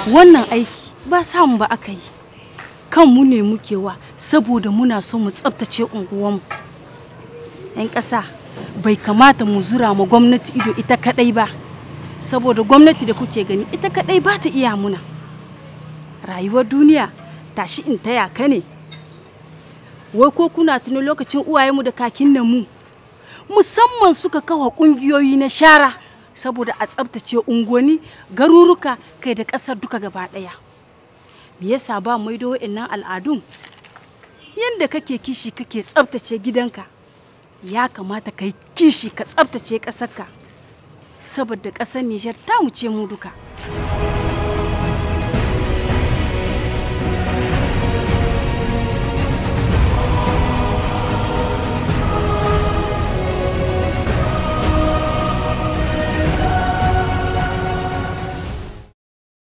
wannan aiki ba samu ba aka yi kanmu ne muke wa saboda muna so mu tsabtace unguwanmu 'yan ƙasa bai kamata mu zura ma gwamnati ido ita kadai ba saboda gwamnati da kuke gani ita kadai ba ta iya muna rayuwar duniya tashi in taya ka ne wai ko kuna tuni lokacin uwayenmu da kakin nan mu musamman suka kawo kungiyoyi na shara saboda a tsabtace unguwanni garuruka kai da ƙasar duka gaba ɗaya me yasa ba maido wa'annan al'adun yanda kake kishi kake tsabtace gidanka ya kamata ka yi kishi ka tsabtace ƙasarka saboda ƙasar Nijar ta mu ce mu duka.